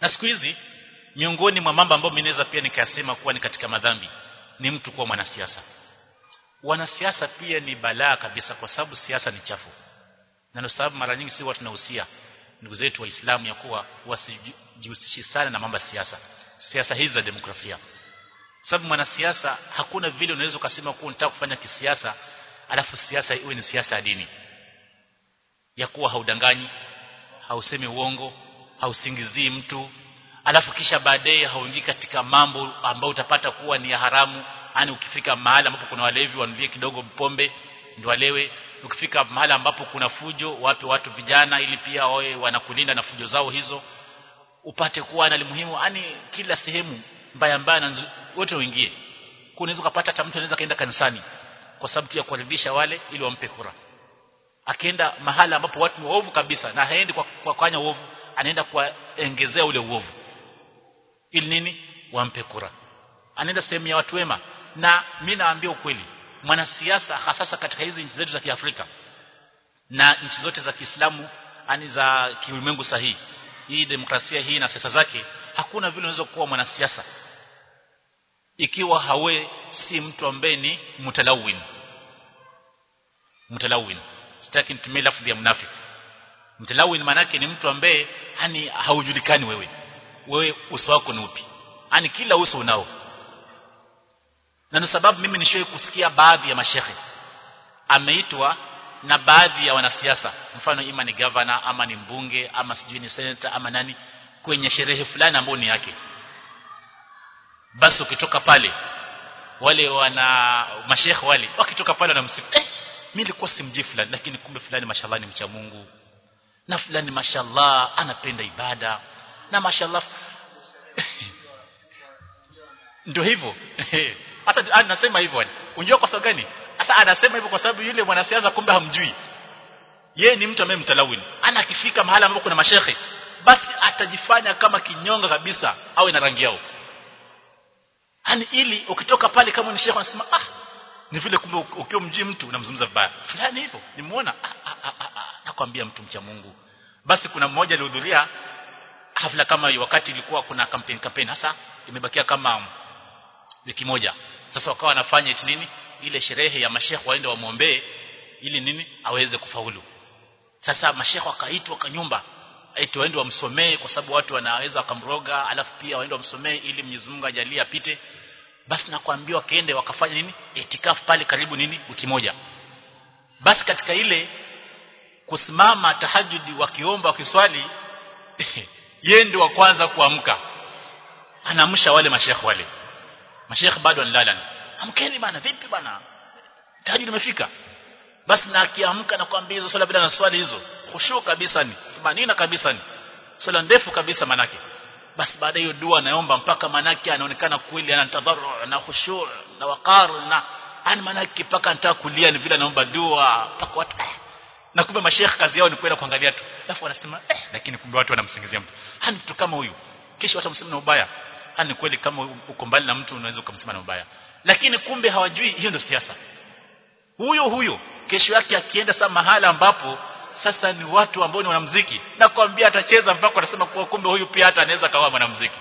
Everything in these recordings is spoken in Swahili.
na siku hizi miongoni mwa mambo ambayo mimi naweza pia nikasema kuwa ni katika madhambi ni mtu kuwa mwanasiasa wanasiasa pia ni balaa kabisa kwa sababu siasa ni chafu na ndio sababu mara nyingi si watu tunahusia ndugu zetu waislamu ya kuwa wasijihusishe sana na mambo ya siasa siasa hizi za demokrasia sababu mwanasiasa hakuna vile unaweza ukasema kuwa unataka kufanya kisiasa alafu siasa iwe ni siasa ya dini ya kuwa haudanganyi hausemi uongo hausingizii mtu alafu kisha baadaye hauingii katika mambo ambayo utapata kuwa ni ya haramu yani ukifika mahali ambapo kuna walevi wanulie kidogo pombe ndio walewe ukifika mahali ambapo kuna fujo wape watu vijana ili pia wawe wanakulinda na fujo zao hizo upate kuwa na muhimu yani kila sehemu mbaya mbaya na wote uingie unaweza kupata hata mtu anaweza kaenda kanisani kwa sababu tu ya kuwaridhisha wale ili wampe kura akienda mahala ambapo watu ni waovu kabisa na haendi kwa kwa kufanya uovu anaenda kuongezea ule uovu ili nini wampe kura anaenda sehemu ya watu wema na mimi naambia ukweli mwanasiasa hasa katika hizi nchi zetu za Kiafrika na nchi zote za Kiislamu ani za kiulimwengu sahihi hii demokrasia hii na siasa zake hakuna vile unaweza kuwa mwanasiasa ikiwa hawe si mtu ambaye ni mutalawin mutalawin sitaki nitumie lafzi ya mnafiki mtalawin manake ni mtu ambaye hani haujulikani wewe wewe uso wako ni upi yani kila uso unao na ndio sababu mimi nishoe kusikia baadhi ya mashehe ameitwa na baadhi ya wanasiasa mfano ima ni governor ama ni mbunge ama sijui ni senator ama nani kwenye sherehe fulani ambayo ni yake basi ukitoka pale wale wana mashehe wale wakitoka pale wanamsifu eh mimi nilikuwa simjui fulani lakini kumbe fulani mashallah ni mcha Mungu na fulani mashallah anapenda ibada na mashallah ndio hivyo hata anasema hivyo unajua kwa sababu gani sasa anasema hivyo kwa sababu yule mwanasiasa kumbe hamjui yeye ni mtu ambaye mtalawini ana akifika mahali ambapo kuna mashehe basi atajifanya kama kinyonga kabisa awe na rangi yao yani ili ukitoka pale kama ni shehe anasema ah ni vile kumbe ukiwa mjui mtu unamzungumza vibaya fulani hivyo nimuona ah, ah, ah, ah, ah, nakwambia mtu mcha Mungu basi kuna mmoja alihudhuria hafla kama hiyo wakati ilikuwa kuna campaign campaign hasa imebakia kama wiki moja sasa wakawa wanafanya eti nini ile sherehe ya mashekhe waende wamwombee ili nini aweze kufaulu sasa mashekhe wakaitwa kwa nyumba eti waende wamsomee kwa sababu watu wanaweza wakamroga alafu pia waende wamsomee ili Mwenyezi Mungu ajalie apite basi nakwambia wakaende wakafanya nini itikafu pale karibu nini wiki moja basi katika ile kusimama tahajudi wakiomba wakiswali yeye ndio wa kwanza kuamka anaamsha wale mashekhe wale mashekhe bado wanalala amkeni bana vipi bana tahajudi imefika basi na akiamka na kuambia hizo swala bila na swali hizo khushu kabisa ni manina kabisa ni swala ndefu kabisa manake basi baada hiyo dua anaomba mpaka manake anaonekana kweli ana tadharru na khushu na waqar na ani manake mpaka anataka kulia ni vile anaomba dua mpaka watu eh. na kumbe mashekhe kazi yao ni kwenda kuangalia tu alafu wanasema eh lakini kumbe watu wanamsingizia mtu hani mtu kama huyu kesho watu msema na ubaya hani kweli kama uko mbali na mtu unaweza kumsema na ubaya lakini kumbe hawajui hiyo ndio siasa huyo huyo kesho yake akienda sasa mahala ambapo sasa ni watu ambao ni wanamuziki na kuambia atacheza mpaka anasema kuwa kumbe huyu pia hata anaweza kawa mwanamuziki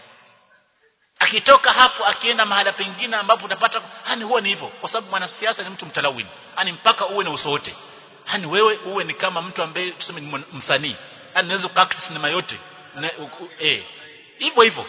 akitoka hapo akienda mahala pengine ambapo utapata hani huwa ni hivyo kwa sababu mwanasiasa ni mtu mtalawini hani mpaka uwe na uso wote hani wewe uwe ni kama mtu ambaye tuseme ni msanii hani unaweza kuact sinema yote na, u, eh hivyo hivyo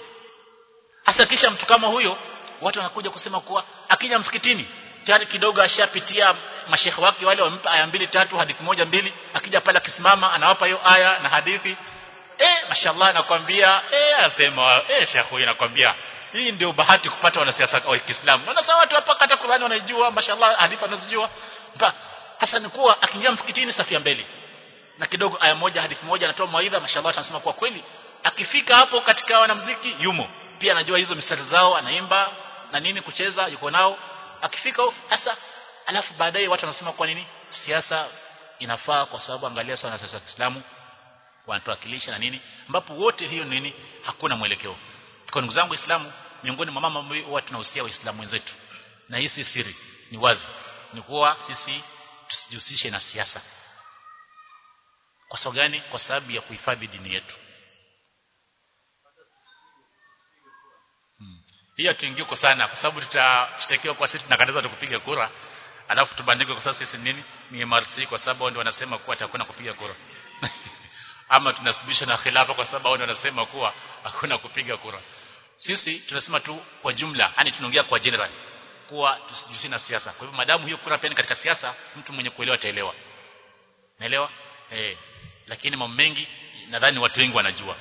hasa kisha mtu kama huyo watu wanakuja kusema kuwa akija msikitini tayari kidogo ashapitia mashekhe wake wale wampa aya mbili tatu hadithi moja mbili akija pale akisimama anawapa hiyo aya na hadithi eh mashallah nakwambia eh asema eh shekhe huyu nakwambia hii ndio bahati kupata wanasiasa wa Kiislamu na sasa watu hapa kata Qur'ani wanaijua mashallah hadithi wanazijua hasa ni kuwa akiingia msikitini safia mbele na kidogo aya moja hadithi moja anatoa mawaidha mashallah tunasema kwa kweli akifika hapo katika wanamuziki yumo pia anajua hizo mistari zao anaimba na nini kucheza yuko nao akifika hasa alafu baadaye watu wanasema kwa nini siasa inafaa kwa sababu angalia sana siasa ya Kiislamu wanatuwakilisha na nini ambapo wote hiyo nini hakuna mwelekeo kwa ndugu zangu waislamu miongoni mwa mama huwa tunahusia waislamu wenzetu na hii si siri ni wazi ni kuwa sisi tusijihusishe na siasa kwa sababu gani kwa sababu ya kuhifadhi dini yetu hiyo tuingie kwa sana kwa sababu tutashtakiwa kwa sisi tunakataza tukupiga kura alafu tubandike kwa sababu sisi nini ni MRC kwa sababu ndio wanasema kuwa atakwenda kupiga kura ama tunasubisha na khilafa kwa sababu ndio wanasema kuwa hakuna kupiga kura sisi tunasema tu kwa jumla yani tunaongea kwa general kuwa tusijihusishe na siasa kwa hivyo madamu hiyo kura pia ni katika siasa mtu mwenye kuelewa ataelewa naelewa eh lakini mambo mengi nadhani watu wengi wanajua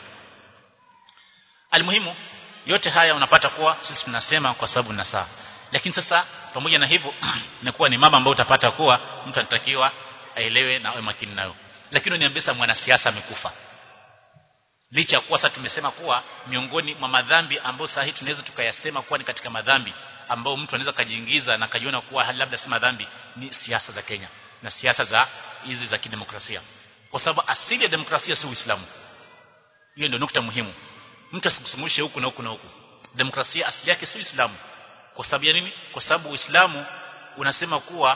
almuhimu yote haya unapata kuwa sisi tunasema kwa sababu na saa lakini sasa pamoja na hivyo inakuwa ni mama ambayo utapata kuwa mtu anatakiwa aelewe na awe makini nayo lakini niambia mwanasiasa amekufa licha ya kuwa sasa tumesema kuwa miongoni mwa madhambi ambayo sasa hii tunaweza tukayasema kuwa ni katika madhambi ambao mtu anaweza kajiingiza na kajiona kuwa labda si madhambi ni siasa za Kenya na siasa za hizi za kidemokrasia kwa sababu asili ya demokrasia si Uislamu hiyo ndio nukta muhimu mtu asikusumushe huku na huku na huku demokrasia asili yake si Uislamu kwa sababu ya nini kwa sababu Uislamu unasema kuwa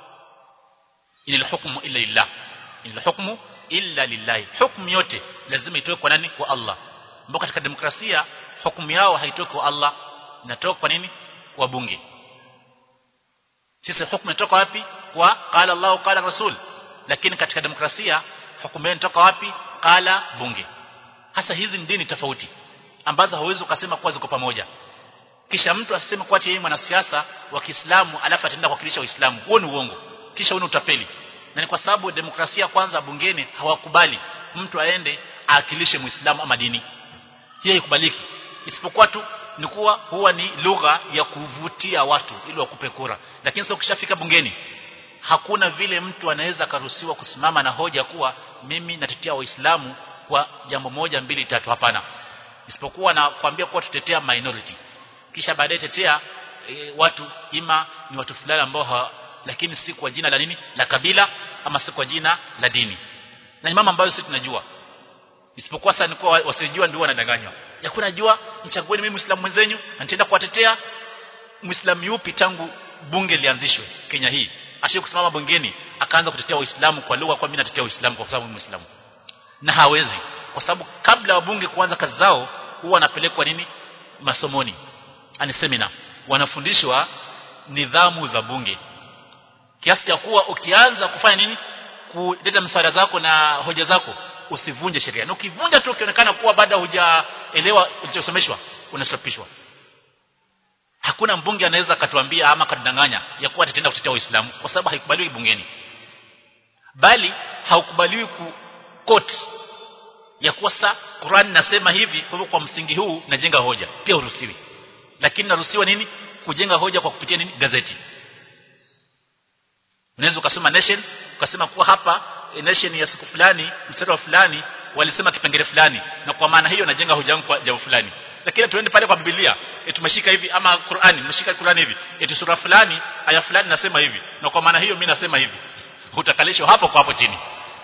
inil hukmu illa lillah inil hukmu illa lillahi hukumu yote lazima itoke kwa nani kwa Allah ambao katika demokrasia hukumu yao haitoki kwa Allah inatoka kwa nini kwa bunge sisi hukumu inatoka wapi kwa qala Allah qala rasul lakini katika demokrasia hukumu inatoka wapi qala bunge hasa hizi ni dini tofauti ambazo hauwezi ukasema kuwa ziko pamoja kisha mtu asiseme kuwa yeye mwanasiasa wa Kiislamu alafu ataenda kuwakilisha Uislamu huo ni uongo kisha huo ni utapeli na ni kwa sababu demokrasia kwanza bungeni hawakubali mtu aende aakilishe Muislamu ama dini hiyo haikubaliki isipokuwa tu ni kuwa huwa ni lugha ya kuvutia watu ili wakupe kura lakini sasa ukishafika bungeni hakuna vile mtu anaweza karuhusiwa kusimama na hoja kuwa mimi natetea waislamu kwa jambo moja mbili tatu hapana isipokuwa na kuambia kuwa tutetea minority kisha baadaye tetea e, watu ima ni watu fulani ambao ha, lakini si kwa jina la nini la kabila ama si kwa jina la dini na ni mama ambayo sisi tunajua isipokuwa sasa ni kwa wasijua ndio wanadanganywa yakuna jua mchagueni mimi muislamu mwenzenyu na nitaenda kuwatetea muislamu yupi tangu bunge lianzishwe Kenya hii ashie kusimama bungeni akaanza kutetea waislamu kwa lugha kwa mimi natetea uislamu kwa sababu muislamu na hawezi kwa sababu kabla wabunge kuanza kazi zao huwa wanapelekwa nini masomoni ani seminar wanafundishwa nidhamu za bunge kiasi cha kuwa ukianza kufanya nini kuleta msaada zako na hoja zako usivunje sheria na ukivunja tu ukionekana kuwa bado hujaelewa ulichosomeshwa unastopishwa hakuna mbunge anaweza akatuambia ama akatudanganya ya kuwa atatenda kutetea Uislamu kwa sababu haikubaliwi bungeni bali haukubaliwi ku quote ya kuwa sa Qur'an nasema hivi kwa hivyo kwa msingi huu najenga hoja pia uruhusiwi lakini naruhusiwa nini kujenga hoja kwa kupitia nini gazeti unaweza ukasoma nation ukasema kuwa hapa nation ya siku fulani mstari wa fulani walisema kipengele fulani na kwa maana hiyo najenga hoja yangu kwa jambo fulani lakini tuende pale kwa Biblia tumeshika hivi ama Qur'ani tumeshika Qur'ani hivi eti sura fulani aya fulani nasema hivi na kwa maana hiyo mimi nasema hivi utakalishwa hapo kwa hapo chini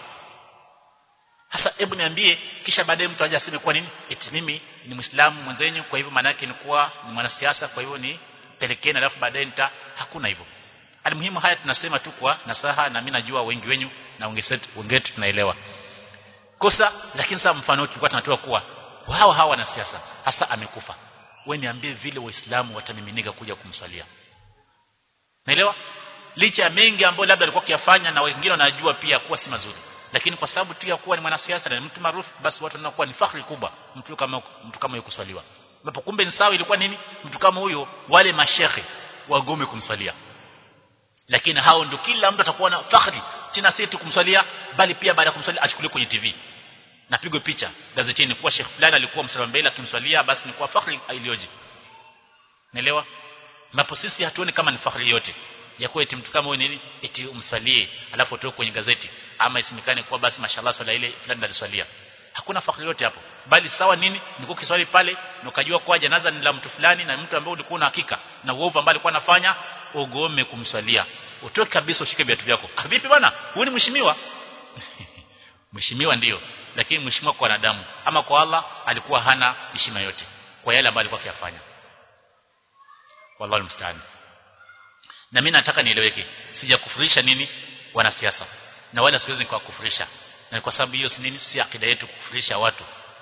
sasa hebu niambie kisha baadaye mtu aje aseme kwa nini eti mimi ni muislamu mwenzenyu kwa hivyo maana yake ni kuwa ni mwanasiasa kwa hivyo ni pelekeni alafu baadaye nita hakuna hivyo alimuhimu haya tunasema tu kwa nasaha na mimi najua wengi wenyu na wengetu tunaelewa kosa lakini sasa mfano tulikuwa tunatoa kuwa wao hawa wanasiasa hasa amekufa wewe niambie vile waislamu watamiminika kuja kumswalia naelewa licha ya mengi ambayo labda alikuwa akiyafanya na wengine wanajua pia kuwa si mazuri lakini kwa sababu tu ya kuwa ni mwanasiasa na mtu maarufu basi watu wanakuwa ni fakhri kubwa mtu kama mtu kama yuko kuswaliwa ambapo kumbe ni sawa ilikuwa nini mtu kama huyo wale mashehe wagome kumswalia lakini hao ndio kila mtu atakuwa na fakhri tena si tu kumswalia bali pia baada ya kumswalia achukuliwe kwenye TV napigwe picha gazetini kuwa Sheikh fulani alikuwa msalama mbele akimswalia basi ni kwa fakhri iliyoje naelewa ambapo sisi hatuoni kama ni fakhri yote ya kuwa eti mtu kama huyu nini eti umswalie alafu utoke kwenye gazeti ama isimikane kuwa basi mashallah swala ile fulani aliswalia hakuna fakhri yote hapo bali sawa nini ni ukiswali pale na ukajua kwa janaza ni la mtu fulani na mtu ambaye ulikuwa na hakika na uovu ambao alikuwa anafanya ugome kumswalia utoke kabisa ushike viatu vyako vipi bwana huyu ni mheshimiwa mheshimiwa ndiyo lakini mheshimiwa kwa wanadamu ama kwa Allah alikuwa hana heshima yote kwa yale ambayo alikuwa akiyafanya wallahu musta'an na mimi nataka nieleweke sijakufurisha nini wanasiasa na wala siwezi kuwakufurisha na kwa sababu hiyo si nini si akida yetu kufurisha watu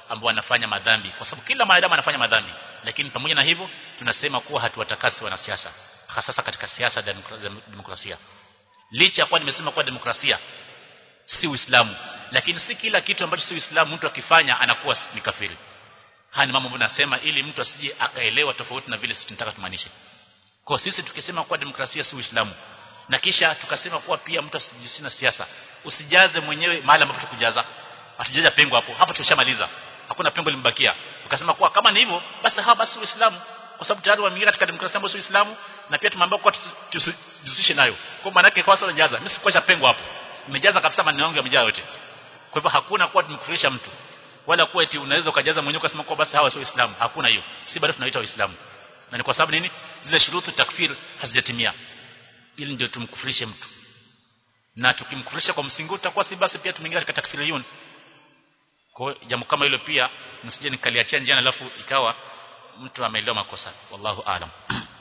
ambao wanafanya madhambi kwa sababu kila mwanadamu anafanya madhambi lakini pamoja na hivyo tunasema kuwa hatuwatakasi wanasiasa hasa katika siasa za demokrasia licha kwa nimesema kuwa demokrasia si Uislamu lakini si kila kitu ambacho si Uislamu mtu akifanya anakuwa ni kafiri haya ni mambo ambayo nasema ili mtu asije akaelewa tofauti na vile sisi tunataka tumaanishe kwa sisi tukisema kuwa demokrasia si Uislamu na kisha tukasema kuwa pia mtu asijihusishe na siasa usijaze mwenyewe mahali ambapo tukujaza hatujaja pengo hapo hapo tushamaliza hakuna pengo limbakia ukasema kuwa kama ni hivyo basi hawa basi Uislamu kwa sababu tayari wameingia katika demokrasia ambayo si Uislamu na pia tumeambiwa kuwa tusijihusishe nayo kwa maana yake kwa sababu unajaza mimi sikuacha pengo hapo nimejaza kabisa maneno yangu yamejaa yote kwa hivyo hakuna kuwa tumekufurisha mtu wala kuwa eti unaweza ukajaza mwenyewe ukasema kuwa basi hawa sio Waislamu hakuna hiyo si bado tunaita Waislamu na ni kwa sababu nini zile shurutu takfir hazijatimia ili ndio tumkufurishe mtu na tukimkufurisha kwa msingi utakuwa si basi pia tumeingia katika takfiriyun kwa jambo kama hilo pia msije nikaliachia njiani alafu ikawa mtu ameelewa makosa wallahu aalam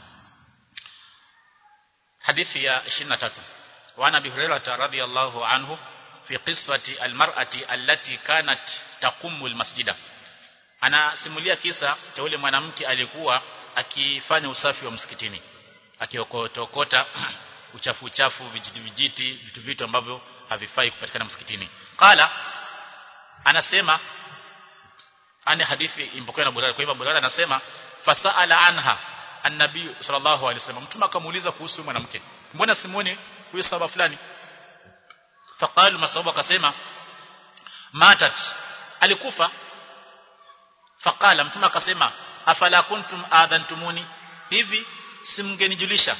hadithi ya 23 وعن ابي هريره رضي الله عنه في قصه المراه التي كانت تقوم المسجد ana simulia kisa cha yule mwanamke alikuwa akifanya usafi wa msikitini akiokotokota uchafu uchafu vijiti vijiti vitu vitu ambavyo havifai kupatikana msikitini qala anasema ani hadithi impokewa na Burara kwa hivyo Burara anasema fasaala anha annabi sallallahu alaihi wasallam mtume akamuuliza kuhusu mwanamke mbona simoni huyu sahaba fulani faqalu masahaba akasema matat alikufa faqala mtume akasema afala kuntum adhantumuni hivi simngenijulisha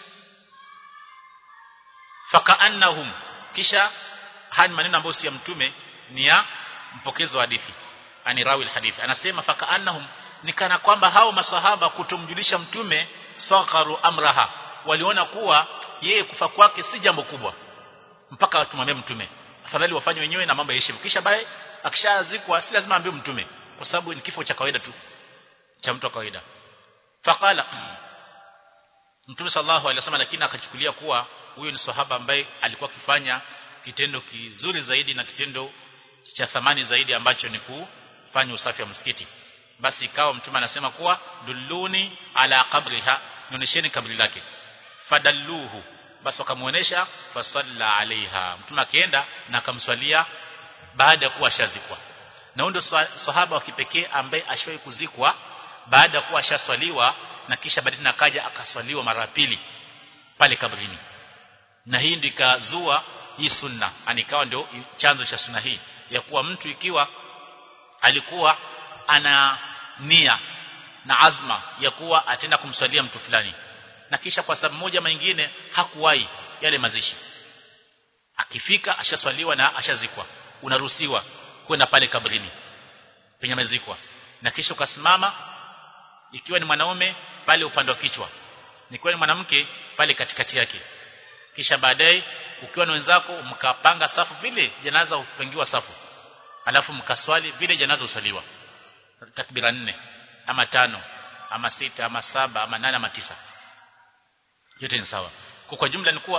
fakaannahum kisha hani maneno ambayo si ya mtume ni ya mpokezi wa hadithi ani rawi alhadith anasema fakaannahum nikana kwamba hao maswahaba kutomjulisha mtume sakaru amraha waliona kuwa yeye kufa kwake si jambo kubwa mpaka watumwambie mtume afadhali wafanye wenyewe na mambo yaishe kisha bae akishazikwa si lazima aambie mtume kwa sababu ni kifo cha kawaida tu cha mtu wa kawaida faqala mtume sallallahu alaihi wasallam lakini akachukulia kuwa huyo ni sahaba ambaye alikuwa akifanya kitendo kizuri zaidi na kitendo cha thamani zaidi ambacho ni kufanya usafi wa msikiti basi ikawa mtume anasema kuwa dulluni ala qabriha nionesheni kabri lake fadalluhu basi wakamuonesha fasalla alaiha mtume akaenda na akamswalia baada ya kuwa shazikwa na huyo sahaba wa kipekee ambaye ashwahi kuzikwa baada ya kuwa ashaswaliwa na kisha baadaye nakaja akaswaliwa mara pili pale kabrini na hii ndio ikazua hii sunna anikawa ndio chanzo cha sunna hii ya kuwa mtu ikiwa alikuwa ana nia na azma ya kuwa atenda kumswalia mtu fulani na kisha kwa sababu moja nyingine hakuwahi yale mazishi akifika ashaswaliwa na ashazikwa unaruhusiwa kwenda pale kabrini penye amezikwa na kisha ukasimama ikiwa ni mwanaume pale upande wa kichwa nikiwa ni mwanamke pale katikati yake kisha baadaye ukiwa na wenzako mkapanga safu vile janaza upangiwa safu alafu mkaswali vile janaza uswaliwa takbira nne ama tano ama sita ama saba ama nane ama tisa yote ni sawa kwa kwa jumla ni kuwa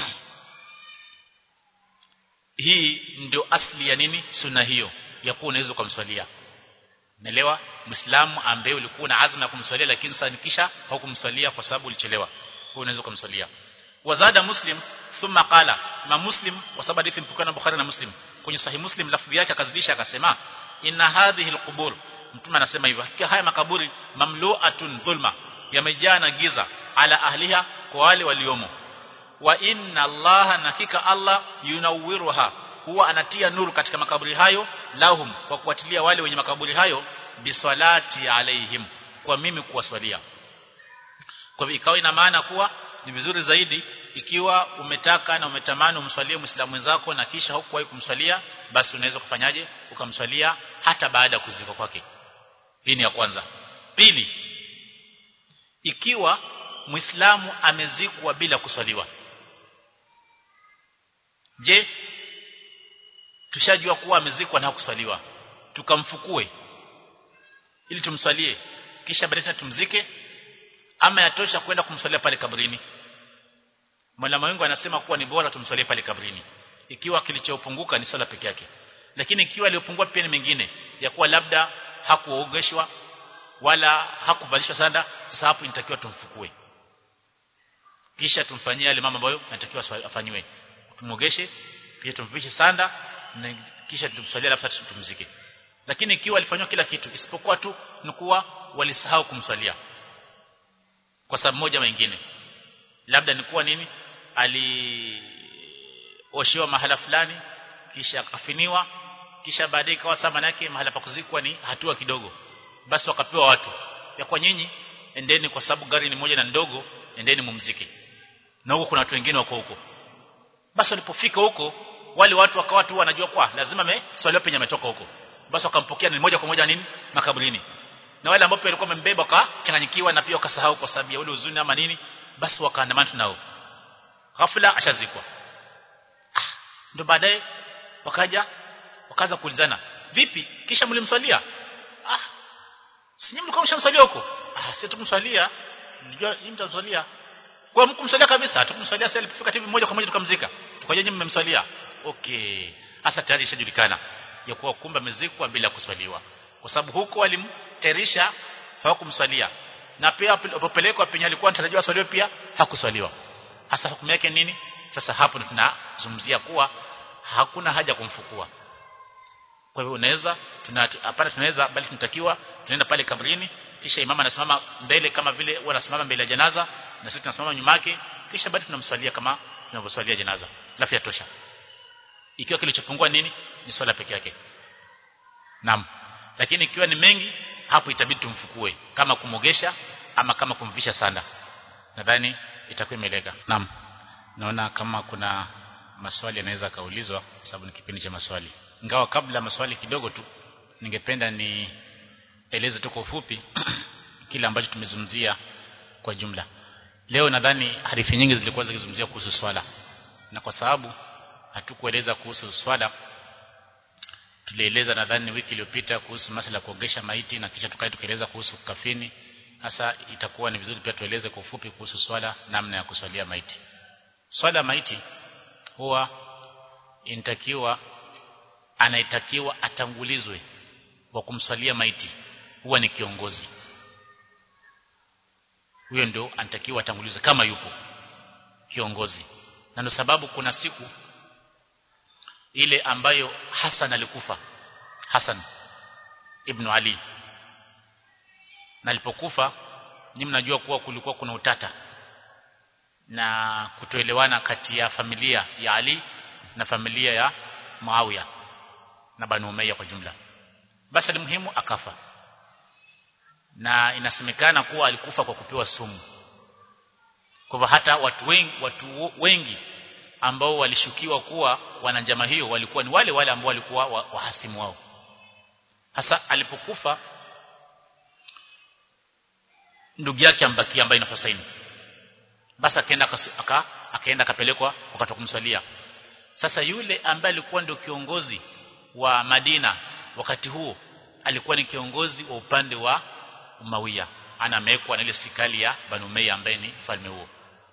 hii ndio asli ya nini sunna hiyo ya kuwa unaweza kumswalia Naelewa Muislamu ambaye ulikuwa na azma ya kumswalia lakini sasa nikisha haukumswalia kwa sababu ulichelewa. Kwa unaweza kumswalia. Wazada Muslim thumma qala ma Muslim kwa sababu hadithi mpokana na Bukhari na Muslim. Kwenye sahih Muslim lafzi yake akazidisha akasema inna hadhihi alqubur mtume anasema hivyo hakika haya makaburi mamlu'atun dhulma yamejaa na giza ala ahliha kwa wale waliomo wa inna allaha nakika allah yunawwiruha huwa anatia nuru katika makaburi hayo lahum kwa kuwatilia wale wenye makaburi hayo biswalati alaihim kwa mimi kuwaswalia kwa hivyo ikawa ina maana kuwa ni vizuri zaidi ikiwa umetaka na umetamani umswalie muislamu mwenzako na kisha hukuwahi kumswalia basi unaweza kufanyaje ukamswalia hata baada ya kuzikwa kwake hii ni ya kwanza pili ikiwa muislamu amezikwa bila kuswaliwa je tushajua kuwa amezikwa na hakuswaliwa tukamfukue ili tumswalie kisha baadaye tumzike ama yatosha kwenda kumswalia pale kabrini Mwalimu wangu anasema kuwa ni bora tumswalie pale kabrini ikiwa kilichopunguka ni swala peke yake lakini ikiwa aliyopungua pia ni mengine ya kuwa labda hakuogeshwa wala hakuvalishwa sanda sasa hapo inatakiwa tumfukue kisha tumfanyie yale mambo ambayo yanatakiwa afanywe tumogeshe kisha tumvishe sanda na kisha tumswalie alafu tumzike lakini ikiwa alifanywa kila kitu isipokuwa tu ni kuwa walisahau kumswalia kwa sababu moja nyingine labda ni kuwa nini alioshewa mahala fulani kisha akafiniwa kisha baadaye ikawa sama yake mahala pa kuzikwa ni hatua kidogo basi wakapewa watu ya kwa nyinyi endeni kwa sababu gari ni moja na ndogo endeni mumzike na huko kuna watu wengine wako huko basi walipofika huko wale watu wakawa tu wanajua kwa lazima ameswaliwa penye ametoka huko basi wakampokea ni moja kwa moja nini makaburini na wale ambao walikuwa wamembeba wakachanganyikiwa na pia wakasahau kwa sababu ya ule huzuni ama nini basi wakaandamana nao ghafla ashazikwa ah, ndio baadaye wakaja wakaanza kuulizana vipi kisha mlimswalia ah si mlikuwa mshamswalia huko ah si tumswalia nilijua hii mtamswalia kwa mkumswalia kabisa hatukumswalia sasa alipofika TV moja kwa moja tukamzika tukaje nyinyi mmemswalia okay hasa tayari ishajulikana ya kuwa kumbe amezikwa bila kuswaliwa kwa sababu huko walimterisha hawakumswalia na pia alipopelekwa penye alikuwa anatarajiwa aswaliwe pia hakuswaliwa hasa hukumu yake nini sasa hapo tunazungumzia kuwa hakuna haja kumfukua kwa hivyo unaweza hapana tunaweza bali tunatakiwa tunaenda pale kabrini kisha imama anasimama mbele kama vile wanasimama mbele ya janaza na sisi tunasimama nyuma yake kisha bado tunamswalia kama tunavyoswalia janaza lafi yatosha ikiwa kilichopungua nini ni swala peke yake naam lakini ikiwa ni mengi hapo itabidi tumfukue kama kumogesha ama kama kumvisha sanda nadhani itakuwa imeleka naam naona kama kuna maswali yanaweza kaulizwa sababu ni kipindi cha maswali ingawa kabla maswali kidogo tu ningependa ni eleze tu kwa ufupi kile ambacho tumezungumzia kwa jumla leo nadhani hadithi nyingi zilikuwa zikizungumzia kuhusu swala na kwa sababu hatukueleza kuhusu swala tulieleza nadhani wiki iliyopita kuhusu masala ya kuogesha maiti na kisha tukae tukaeleza kuhusu kafini hasa itakuwa ni vizuri pia tueleze kwa ufupi kuhusu swala namna ya kuswalia maiti swala ya maiti huwa inatakiwa anaitakiwa atangulizwe wa kumswalia maiti huwa ni kiongozi huyo ndio anatakiwa atangulizwe kama yupo kiongozi na ndio sababu kuna siku ile ambayo Hassan alikufa Hassan ibn Ali na alipokufa ni mnajua kuwa kulikuwa kuna utata na kutoelewana kati ya familia ya Ali na familia ya Muawiya na Banu Umayya kwa jumla basi alimuhimu akafa na inasemekana kuwa alikufa kwa kupewa sumu kwa hivyo hata watu wengi watu wengi ambao walishukiwa kuwa wana njama hiyo walikuwa ni wale wale ambao walikuwa wahasimu wao hasa alipokufa ndugu yake ambakia ambaye ni Hussein basi akaenda aka akaenda akapelekwa wakati kumswalia sasa yule ambaye alikuwa ndio kiongozi wa Madina wakati huo alikuwa ni kiongozi wa upande wa Umawiya ana amewekwa na ile sikali ya Banu Umayya ambaye ni falme huo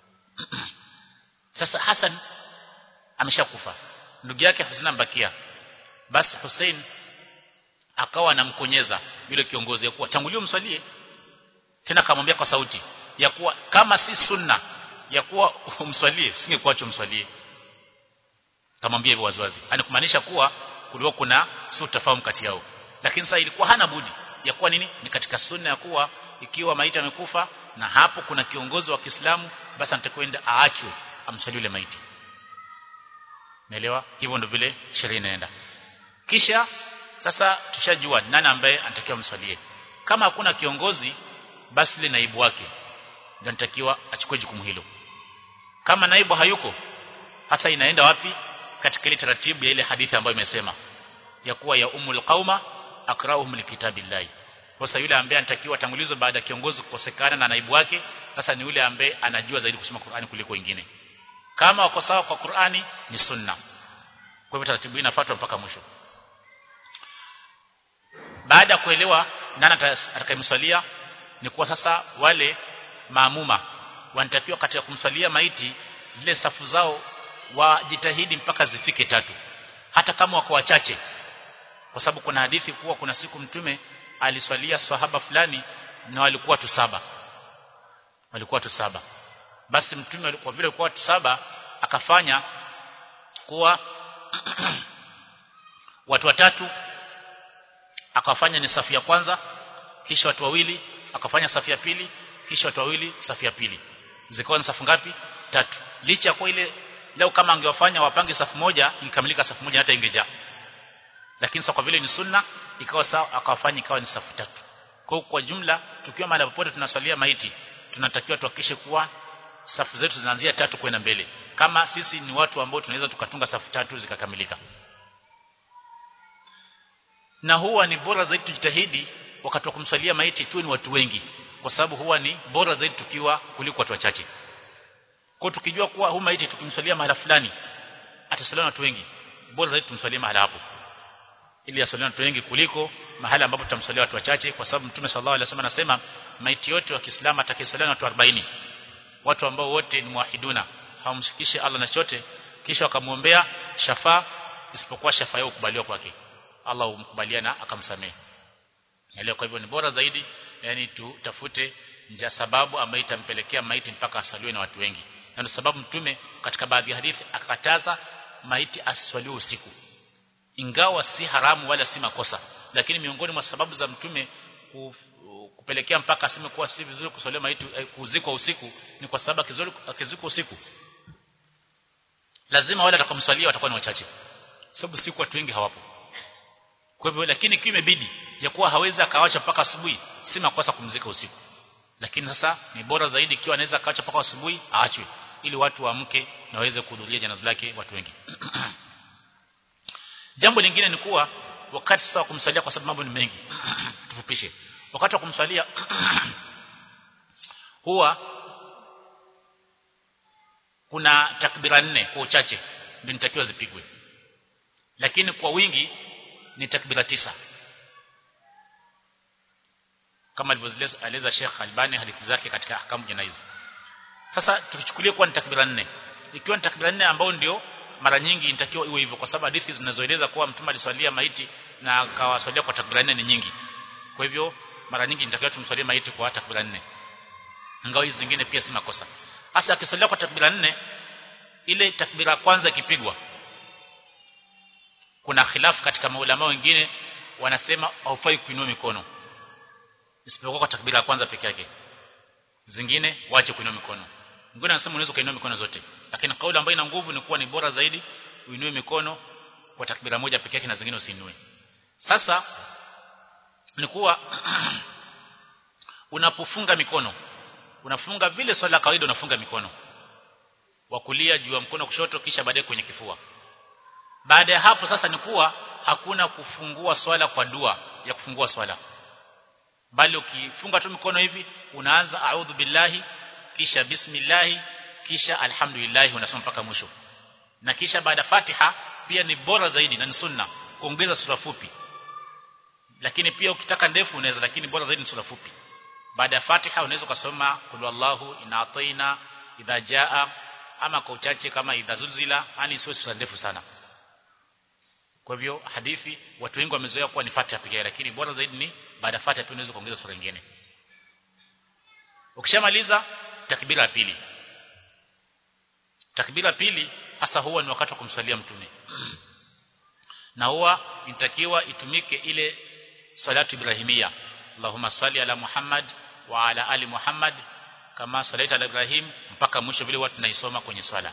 sasa Hassan ameshakufa ndugu yake Hussein ambakia basi Hussein akawa anamkonyeza yule kiongozi ya kuwa tangulia mswalie tena akamwambia kwa sauti ya kuwa kama si sunna ya kuwa umswalie singekuacha umswalie kamwambia hivyo waziwazi yani kumaanisha kuwa kulikuwa kuna si utafahamu kati yao lakini sasa ilikuwa hana budi ya kuwa nini ni katika sunna ya kuwa ikiwa maiti amekufa na hapo kuna kiongozi wa Kiislamu basi anatakwenda aachwe amswalie yule maiti Naelewa hivyo ndio vile sheria inaenda kisha sasa tushajua nani ambaye anatakiwa mswalie kama hakuna kiongozi basi ile naibu wake ndio anatakiwa achukue jukumu hilo kama naibu hayuko hasa inaenda wapi katika ile taratibu ya ile hadithi ambayo imesema ya kuwa ya umul qauma akrauhum likitabillahi sasa yule ambaye anatakiwa tangulizwe baada ya kiongozi kukosekana na naibu wake sasa ni yule ambaye anajua zaidi kusoma Qur'ani kuliko wengine kama wako sawa kwa Qur'ani ni sunna kwa hivyo taratibu hii inafuatwa mpaka mwisho baada ya kuelewa nani atakayemswalia ni kuwa sasa wale maamuma wanatakiwa katika kumswalia maiti zile safu zao wajitahidi mpaka zifike tatu hata kama wako wachache kwa sababu kuna hadithi kuwa kuna siku mtume aliswalia sahaba fulani na walikuwa tu saba walikuwa tu saba basi mtume kwa vile walikuwa tu saba akafanya kuwa watu watatu akawafanya ni safu ya kwanza kisha watu wawili akafanya safu ya pili kisha watu wawili safu ya pili zikawa ni safu ngapi tatu licha kwa ile leo kama angewafanya wapange safu moja ingekamilika safu moja hata ingejaa lakini sasa kwa vile ni sunna ikawa sawa akawafanya ikawa ni safu tatu kwa kwa jumla tukiwa mahali popote tunaswalia maiti tunatakiwa tuhakikishe kuwa safu zetu zinaanzia tatu kwenda mbele kama sisi ni watu ambao tunaweza tukatunga safu tatu zikakamilika na huwa ni bora zaidi tujitahidi wakati wa kumswalia maiti tu ni watu wengi kwa sababu huwa ni bora zaidi tukiwa kuliko watu wachache kwa tukijua kuwa huu maiti tukimswalia mahala fulani atasaliwa na watu wengi bora zaidi tumswalie mahala hapo ili asaliwe na watu wengi kuliko mahala ambapo tutamswalia watu wachache kwa sababu mtume sallallahu alaihi wasallam anasema maiti yote wa Kiislamu atakayesaliwa na watu 40 watu ambao wote ni muwahiduna hawamshikishe Allah na chote kisha wakamuombea shafa isipokuwa shafa yao kubaliwa kwake Allah humkubalia na akamsamehe Elewa kwa hivyo ni bora zaidi yani tutafute njia sababu ambayo itampelekea maiti mpaka asaliwe na watu wengi. Na ndio sababu mtume katika baadhi ya hadithi akakataza maiti aswaliwe usiku. Ingawa si haramu wala si makosa, lakini miongoni mwa sababu za mtume kupelekea mpaka aseme kuwa si vizuri kuswalia maiti eh, kuzikwa usiku ni kwa sababu akizuri akizikwa usiku lazima wale atakomswalia watakuwa ni wachache. Sababu siku watu wengi hawapo. Kwa hivyo lakini kimebidi ya kuwa hawezi akawacha mpaka asubuhi si makosa kumzika usiku lakini sasa ni bora zaidi ikiwa anaweza akaacha mpaka asubuhi aachwe ili watu waamke na waweze kuhudhuria janaza lake watu wengi jambo lingine ni kuwa wakati sasa wa kumsalia kwa sababu mambo ni mengi tufupishe wakati wa kumsalia huwa kuna takbira nne kwa uchache ndio nitakiwa zipigwe lakini kwa wingi ni takbira tisa kama alivyoeleza Sheikh Albani hadithi zake katika ahkamu janaiz sasa tukichukulia kuwa ni takbira nne ikiwa ni takbira nne ambao ndio mara nyingi inatakiwa iwe hivyo kwa sababu hadithi zinazoeleza kuwa mtume aliswalia maiti na akawaswalia kwa takbira nne ni nyingi kwa hivyo mara nyingi inatakiwa tumswalie maiti kwa takbira nne ingawa hizi zingine pia si makosa hasa akiswalia kwa takbira nne ile takbira kwanza ikipigwa kuna khilafu katika maulama wengine wanasema haufai kuinua mikono isipokuwa kwa takbira ya kwanza peke yake zingine waache kuinua mikono mwingine anasema unaweza kuinua mikono zote lakini kauli ambayo ina nguvu ni kuwa ni bora zaidi uinue mikono kwa takbira moja peke yake na zingine usiinue sasa ni kuwa unapofunga mikono unafunga vile swala la kawaida unafunga mikono wa kulia juu ya mkono kushoto kisha baadaye kwenye kifua baada ya hapo sasa ni kuwa hakuna kufungua swala kwa dua ya kufungua swala bali ukifunga tu mikono hivi unaanza a'udhu billahi kisha bismillahi kisha alhamdulillah unasoma mpaka mwisho na kisha baada Fatiha pia ni bora zaidi na ni sunna kuongeza sura fupi lakini pia ukitaka ndefu unaweza lakini bora zaidi ni sura fupi baada ya Fatiha unaweza kusoma kul wallahu inataina idha jaa ama kwa uchache kama idha zulzila yani sio sura ndefu sana kwa hivyo hadithi watu wengi wamezoea kuwa ni Fatiha pekee lakini bora zaidi ni baada ya Fatiha pia unaweza kuongeza sura nyingine ukishamaliza takbira ya pili takbira pili hasa huwa ni wakati wa kumsalia mtume na huwa inatakiwa itumike ile salatu ibrahimia Allahumma salli ala Muhammad wa ala ali Muhammad kama salaita ala Ibrahim mpaka mwisho vile watu tunaisoma kwenye swala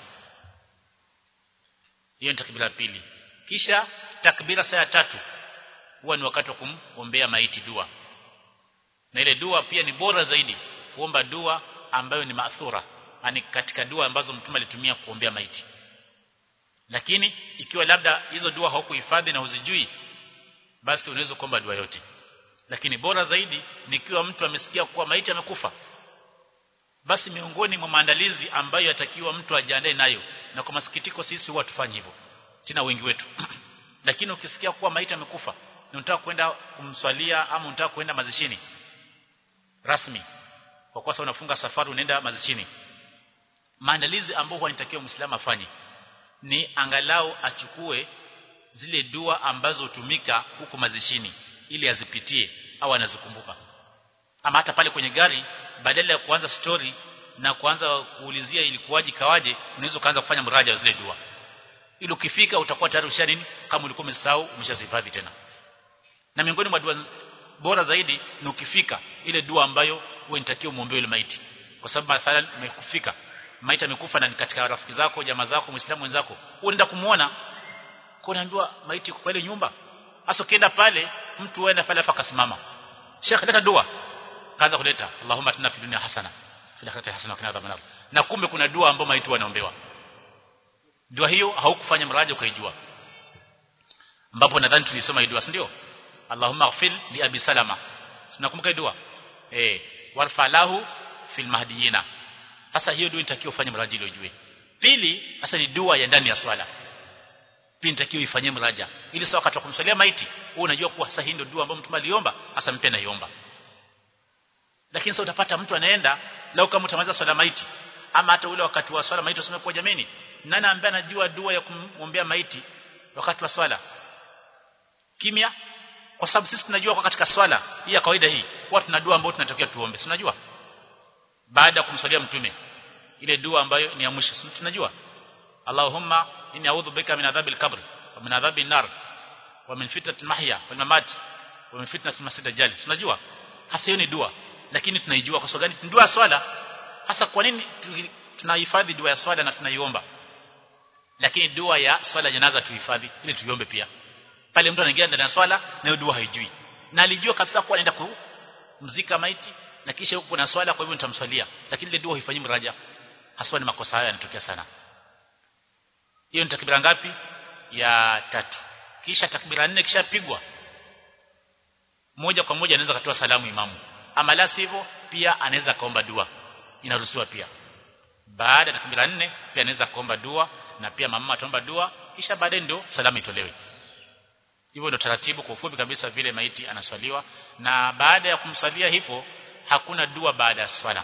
hiyo ni takbira pili kisha takbira saa tatu huwa ni wakati wa kumombea maiti dua na ile dua pia ni bora zaidi kuomba dua ambayo ni maathura yani katika dua ambazo mtume alitumia kuombea maiti lakini ikiwa labda hizo dua haukuhifadhi na uzijui basi unaweza kuomba dua yote lakini bora zaidi nikiwa mtu amesikia kuwa maiti amekufa basi miongoni mwa maandalizi ambayo yatakiwa mtu ajiandae nayo na kwa masikitiko sisi huwa tufanye hivyo tena wengi wetu lakini ukisikia kuwa maiti amekufa na unataka kwenda kumswalia ama unataka kwenda mazishini rasmi kwa kuwa unafunga safari unaenda mazishini maandalizi ambayo huwa inatakiwa muislamu afanye ni angalau achukue zile dua ambazo hutumika huko mazishini ili azipitie au anazikumbuka ama hata pale kwenye gari badala ya kuanza story na kuanza kuulizia ilikuwaje kawaje unaweza kuanza kufanya mraja wa zile dua ili ukifika utakuwa tayari usha nini kama ulikuwa umesahau umeshazihifadhi tena na miongoni mwa dua bora zaidi ni ukifika ile dua ambayo wewe unatakiwa muombe yule maiti kwa sababu mathalan umekufika maiti amekufa na ni katika rafiki zako jamaa zako muislamu wenzako unaenda kumuona kunaambiwa maiti kwa ile nyumba hasa ukienda pale mtu aenda pale afa kasimama Sheikh leta dua kaanza kuleta Allahumma atina fi dunya hasana fil akhirati hasana wa qina adhaban nar na kumbe kuna dua ambayo maiti wanaombewa dua hiyo haukufanya mraja ukaijua ambapo nadhani tulisoma hii dua si ndio Allahumma ighfir li abi salama tunakumbuka dua eh warfa lahu fil mahdiyina sasa hiyo dua inatakiwa ufanye mraja ile ujue pili sasa ni dua ya ndani ya swala pia inatakiwa ifanyie mraja ili sawa wakati wa kumswalia maiti wewe unajua kuwa sasa hii ndio dua ambayo mtume aliomba hasa mpe naiomba lakini sasa utapata mtu anaenda lau kama utamaliza swala maiti ama hata ule wakati wa swala maiti useme kwa jameni nani ambaye anajua dua ya kumwombea maiti wakati wa swala kimya kwa sababu sisi tunajua kwa katika swala hii ya kawaida hii huwa tuna dua ambayo tunatokea tuombe tunajua baada ya kumswalia mtume ile dua ambayo ni ya mwisho tunajua Allahumma inni a'udhu bika min adhabil qabr wa min adhabil nar wa min fitnati mahya wal mamat wa min fitnati masjid dajjal tunajua hasa hiyo ni dua lakini tunaijua kwa sababu gani dua ya swala hasa kwa nini tunahifadhi dua ya swala na tunaiomba lakini dua ya swala janaza tuhifadhi ili tuiombe pia pale mtu anaingia ndani ya swala na hiyo dua haijui na alijua kabisa kuwa anaenda kumzika maiti na kisha huko kuna swala kwa hivyo nitamswalia lakini ile dua haifanyi mraja haswa ni makosa haya yanatokea sana hiyo ni takbira ngapi ya tatu kisha takbira nne kisha pigwa moja kwa moja anaweza katoa salamu imamu ama la sivyo pia anaweza kaomba dua inaruhusiwa pia baada ya takbira nne pia anaweza kuomba dua na pia mama ataomba dua kisha baadaye ndio salamu itolewe hivyo ndio taratibu kwa ufupi kabisa vile maiti anaswaliwa na baada ya kumswalia hivyo hakuna dua baada ya swala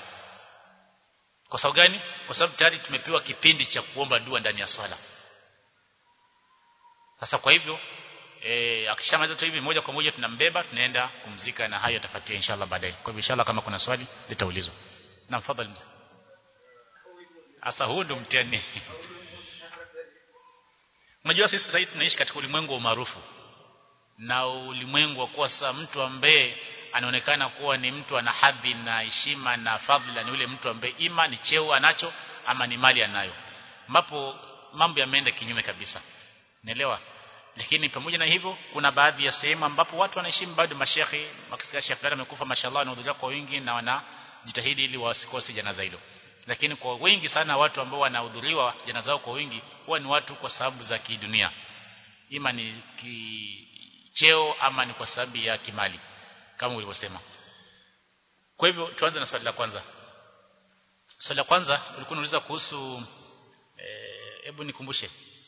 kwa sababu gani kwa sababu tayari tumepewa kipindi cha kuomba dua ndani ya swala sasa kwa hivyo eh akishamaliza tu hivi moja kwa moja tunambeba tunaenda kumzika na hayo atafuatia inshallah baadaye kwa hivyo inshallah kama kuna swali litaulizwa na mfadhali mzee sasa huu ndo mtihani unajua sisi sasa tunaishi katika ulimwengu wa umaarufu na ulimwengu wa kuwa sasa mtu ambaye anaonekana kuwa ni mtu ana hadhi na heshima na fadhila ni yule mtu ambaye ima ni cheo anacho ama ni mali anayo ambapo mambo yameenda kinyume kabisa naelewa lakini pamoja na hivyo kuna baadhi ya sehemu ambapo watu wanaheshimu bado mashehe wakisikia shehe fulani amekufa mashallah wanahudhuria kwa wingi na wanajitahidi ili wasikose janaza hilo lakini kwa wengi sana watu ambao wanahudhuriwa janaza zao kwa wingi huwa ni watu kwa sababu za kidunia ima ni kicheo ama ni kwa sababu ya kimali kama ulivyosema kwa hivyo tuanze na swali la kwanza swali la kwanza ulikuwa unauliza kuhusu hebu e, nikumbushe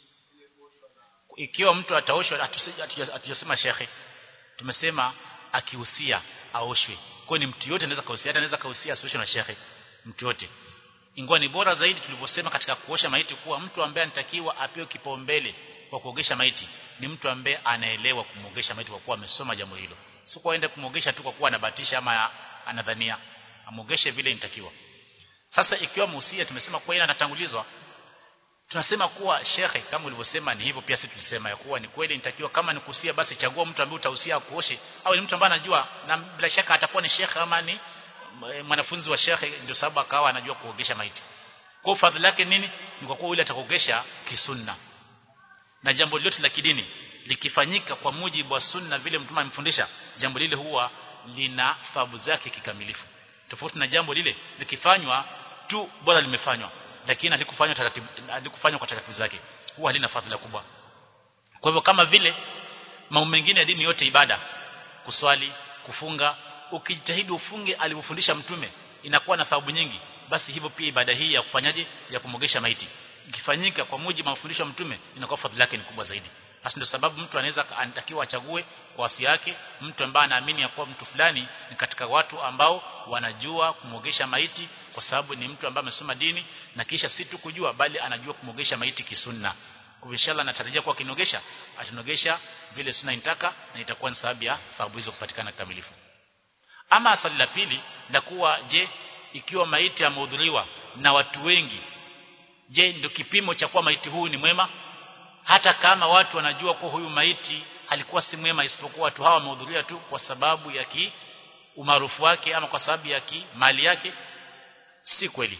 ikiwa mtu ataoshwa hatujasema shekhe tumesema akihusia aoshwe kwa ni mtu yote anaweza kahusia hata anaweza kahusia asioshwe na shekhe mtu yote ingawa ni bora zaidi tulivyosema katika kuosha maiti kuwa mtu ambaye anatakiwa apewe kipaumbele kwa kuogesha maiti ni mtu ambaye anaelewa kumogesha maiti kwa kuwa amesoma jambo hilo si kwa aende kumogesha tu kwa kuwa anabatisha ama anadhania amogeshe vile inatakiwa sasa ikiwa muhusia tumesema kwa ina anatangulizwa tunasema kuwa shekhe kama ulivyosema ni hivyo pia sisi tulisema ya kuwa ni kweli inatakiwa kama ni kuhusia basi chagua mtu ambaye utahusia kuoshe au ni mtu ambaye anajua na bila shaka atakuwa ni shekhe ama ni mwanafunzi wa shekhe ndio sababu akawa anajua kuogesha maiti kwa fadhila lake nini ni kwa kuwa yule atakuogesha kisunna na jambo lote la kidini likifanyika kwa mujibu wa sunna vile mtume amefundisha jambo lile huwa lina thawabu zake kikamilifu tofauti na jambo lile likifanywa tu bora limefanywa lakini halikufanywa taratibu halikufanywa kwa taratibu zake huwa halina fadhila kubwa kwa hivyo kama vile mambo mengine ya dini yote ibada kuswali kufunga ukijitahidi ufunge alivyofundisha mtume inakuwa na thawabu nyingi basi hivyo pia ibada hii ya kufanyaje ya kumogesha maiti ikifanyika kwa mujibu wa mafundisho ya mtume inakuwa fadhila yake ni kubwa zaidi hasa ndio sababu mtu anaweza anatakiwa achague kwa wasi yake mtu ambaye anaamini ya kuwa mtu fulani ni katika watu ambao wanajua kumogesha maiti kwa sababu ni mtu ambaye amesoma dini na kisha si tu kujua bali anajua kumogesha maiti kisunna kwa inshallah natarajia kwa kinogesha atanogesha vile sunna inataka na itakuwa ni sababu ya thawabu hizo kupatikana kikamilifu ama swali la pili la kuwa je ikiwa maiti amehudhuriwa na watu wengi je ndio kipimo cha kuwa maiti huyu ni mwema hata kama watu wanajua kuwa huyu maiti alikuwa si mwema isipokuwa watu hawa wamehudhuria tu kwa sababu ya ki umaarufu wake ama kwa sababu ya ki mali yake si kweli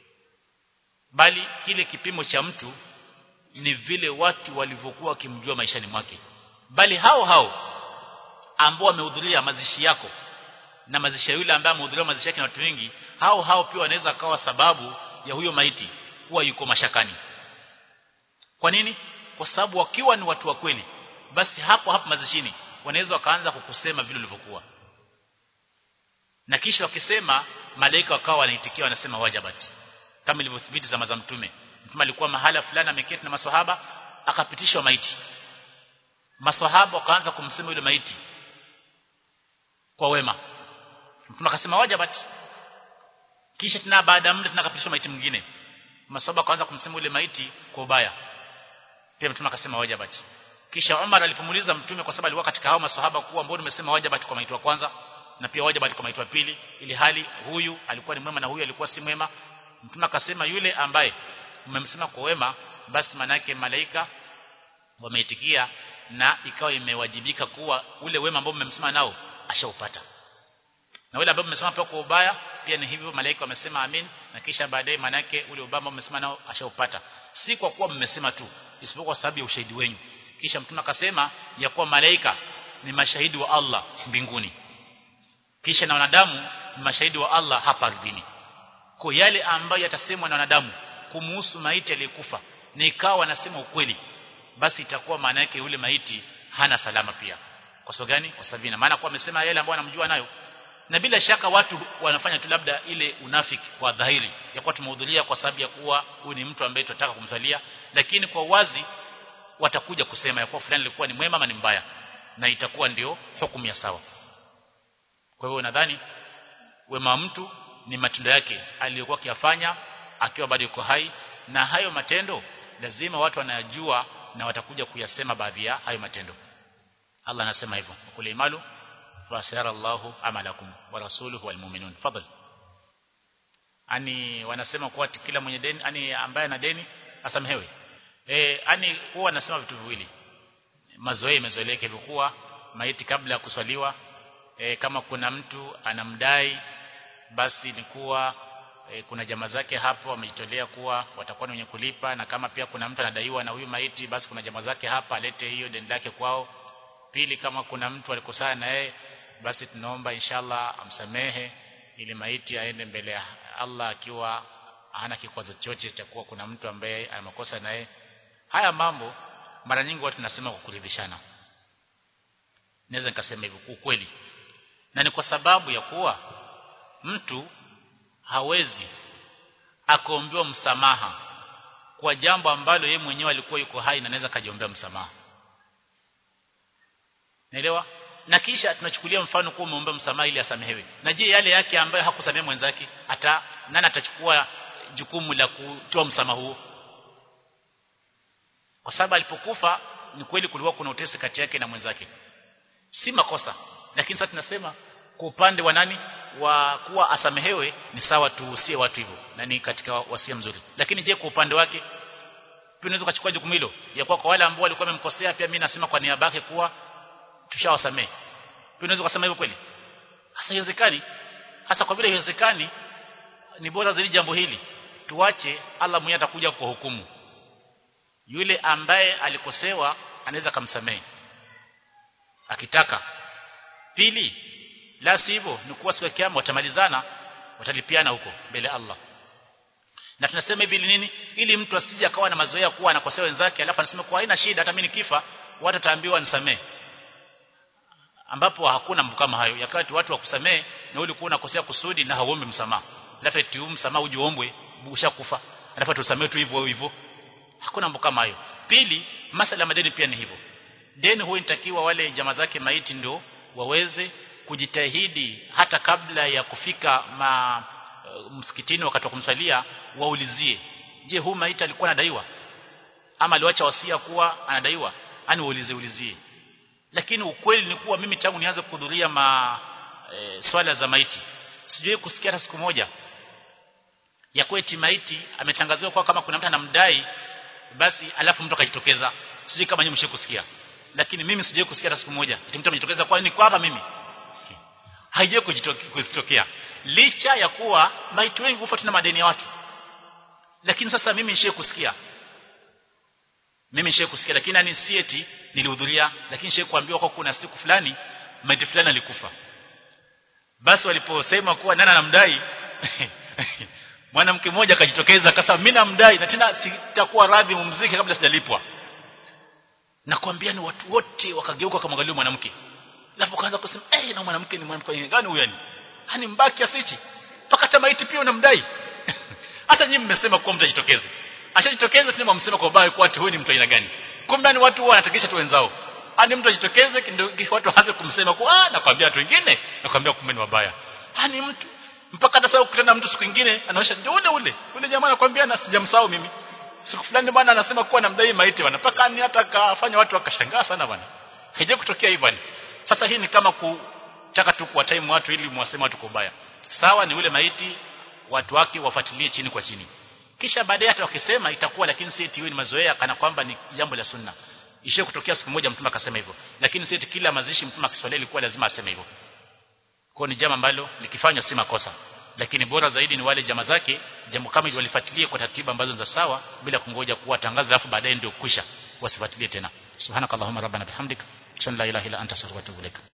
bali kile kipimo cha mtu ni vile watu walivyokuwa wakimjua maishani mwake bali hao hao ambao wamehudhuria mazishi yako na mazishi ya yule ambaye amehudhuria mazishi yake na watu wengi hao hao pia wanaweza kawa sababu ya huyo maiti kuwa yuko mashakani kwa nini kwa sababu wakiwa ni watu wa kweli basi hapo hapo mazishini wanaweza wakaanza kukusema vile ulivyokuwa na kisha wakisema malaika wakawa wanaitikia wanasema wajabat kama ilivyothibiti zama za mtume mtume alikuwa mahala fulani ameketi na maswahaba akapitishwa maiti maswahaba wakaanza kumsema yule maiti kwa wema mtume akasema wajabat kisha tena baada ya muda tena akapitishwa maiti mwingine maswahaba wakaanza kumsema yule maiti kwa ubaya pia mtume akasema wajabat kisha Umar alipomuuliza mtume kwa sababu alikuwa katika hao maswahaba kuwa ambao nimesema wajabat kwa maiti wa kwanza na pia wajabat kwa maiti wa pili ili hali huyu alikuwa ni mwema na huyu alikuwa si mwema mtume akasema yule ambaye mmemsema kwa wema basi manake malaika wameitikia na ikawa imewajibika kuwa ule wema ambao mmemsema nao ashaupata na wale ambao mmesema pia kwa ubaya pia ni hivyo malaika wamesema amin na kisha baadaye manake ule ubaya ambao mmesema nao ashaupata si kwa kuwa mmesema tu isipokuwa kwa sababu ya ushahidi wenu kisha mtume akasema ya kuwa malaika ni mashahidi wa Allah mbinguni kisha na wanadamu ni mashahidi wa Allah hapa ardhini kwa yale ambayo yatasemwa na wanadamu kumuhusu maiti aliyekufa na ikawa wanasema ukweli basi itakuwa maana yake yule maiti hana salama pia kwa sababu gani kwa sababu ina maana kwa amesema yale ambayo anamjua nayo na bila shaka watu wanafanya tu labda ile unafiki kwa dhahiri ya kuwa tumehudhuria kwa sababu ya kuwa huyu ni mtu ambaye tunataka kumsalia lakini kwa wazi watakuja kusema ya kuwa fulani alikuwa ni mwema ama ni mbaya na itakuwa ndio hukumu ya sawa kwa hivyo nadhani wema mtu ni matendo yake aliyokuwa akiyafanya akiwa bado yuko hai na hayo matendo lazima watu wanayajua na watakuja kuyasema baadhi ya hayo matendo Allah anasema hivyo kule imalu fasara Allahu amalakum wa rasuluhu wal mu'minun fadl ani wanasema kuwa kila mwenye deni ani ambaye ana deni asamehewe eh ani huwa wanasema vitu viwili mazoea imezoeleka hivyo kuwa maiti kabla ya kuswaliwa e, kama kuna mtu anamdai basi ni kuwa e, kuna jamaa zake hapo wamejitolea kuwa watakuwa ni wenye kulipa na kama pia kuna mtu anadaiwa na huyu maiti basi kuna jamaa zake hapa alete hiyo deni lake kwao pili kama kuna mtu alikosana na yeye basi tunaomba inshallah amsamehe ili maiti aende mbele ya Allah akiwa hana kikwazo chochote cha kuwa kuna mtu ambaye amekosa naye haya mambo mara nyingi watu tunasema kwa kuridhishana naweza nikasema hivyo ukweli na ni kwa sababu ya kuwa mtu hawezi akaombewa msamaha kwa jambo ambalo yeye mwenyewe alikuwa yuko hai na anaweza kajiombea msamaha naelewa na kisha tunachukulia mfano kuwa umeomba msamaha ili asamehewe na je yale yake ambayo hakusamehe mwenzake hata nani atachukua jukumu la kutoa msamaha huo kwa sababu alipokufa ni kweli kulikuwa kuna utesi kati yake na mwenzake si makosa lakini sasa tunasema kwa upande wa nani wa kuwa asamehewe ni sawa tuusie watu hivyo na ni katika wasia mzuri lakini je kwa upande wake pia unaweza kuchukua jukumu hilo ya kuwa kwa wale ambao walikuwa wamemkosea pia mimi nasema kwa niaba yake kuwa tushawasamehe pia unaweza kusema hivyo kweli hasa haiwezekani hasa kwa vile haiwezekani ni bora zaidi jambo hili tuache Allah mwenyewe atakuja kwa hukumu yule ambaye alikosewa anaweza kumsamehe akitaka pili la sivyo ni kuwa siku ya kiyama watamalizana watalipiana huko mbele Allah na tunasema hivi nini ili mtu asije akawa na mazoea kuwa anakosea wenzake alafu anasema kwa haina shida hata mimi nikifa watu wataambiwa nisamee ambapo hakuna mambo kama hayo yakati watu wakusamee na ulikuwa unakosea kusudi na hauombi msamaha alafu eti msamaha ujiombwe ushakufa alafu tusamee tu hivyo hivyo hakuna mambo kama hayo pili masala madeni pia ni hivyo deni huwa inatakiwa wale jamaa zake maiti ndio waweze kujitahidi hata kabla ya kufika ma, uh, msikitini wakati wa kumsalia waulizie je huu maiti alikuwa anadaiwa ama aliwacha wasia kuwa anadaiwa ani waulize ulizie lakini ukweli ni kuwa mimi tangu nianze kuhudhuria ma e, swala za maiti sijui kusikia hata siku moja ya kweti maiti ametangaziwa kwa kama kuna mtu anamdai basi alafu mtu akajitokeza sijui kama nyinyi mshikusikia lakini mimi sijui kusikia hata siku moja eti mtu amejitokeza kwa nini kwa hapa mimi haijawahi kujitokea licha ya kuwa maiti wengi hufa tuna madeni ya watu lakini sasa mimi nishe kusikia mimi nishe kusikia lakini ani si eti nilihudhuria lakini nishe kuambiwa kwa kuna siku fulani maiti fulani alikufa basi waliposema kuwa nani anamdai mwanamke mmoja akajitokeza akasema mimi namdai na tena sitakuwa radhi mumzike kabla sijalipwa nakwambia ni watu wote wakageuka wakamwangalia mwanamke alafu kaanza kusema eh hey, na mwanamke ni mwanamke gani huyo yani hani mbaki asichi mpaka hata maiti pia unamdai hata nyinyi mmesema kuwa mtajitokeza ashajitokeza tena mmesema kwa baya kwa watu huyu ni mtu aina gani kumbe ni watu wanatakisha tu wenzao hani mtu ajitokeze ndio watu waanze kumsema kwa ah nakwambia watu wengine nakwambia kumbe ni wabaya hani mtu mpaka hata sasa ukutana mtu siku nyingine anaosha ndio ule ule ule jamaa anakuambia na sijamsahau mimi siku fulani bwana anasema kuwa namdai maiti bwana mpaka ni hata kafanya watu wakashangaa sana bwana haija kutokea hivyo sasa hii ni kama kutaka tu kwa time watu ili mwasema watu kubaya sawa ni ule maiti watu wake wafuatilie chini kwa chini kisha baadaye hata wakisema itakuwa lakini si eti ni mazoea kana kwamba ni jambo la sunna ishe kutokea siku moja mtume akasema hivyo lakini si eti kila mazishi mtume akiswalia ilikuwa lazima aseme hivyo kwa ni jambo ambalo likifanywa si makosa lakini bora zaidi ni wale jamaa zake jambo kama walifuatilie kwa taratibu ambazo za sawa bila kungoja kuwa tangazo alafu baadaye ndio kwisha wasifuatilie tena subhanakallahumma rabbana bihamdika la ilaha illa anta astaghfiruka wa atubu ilaik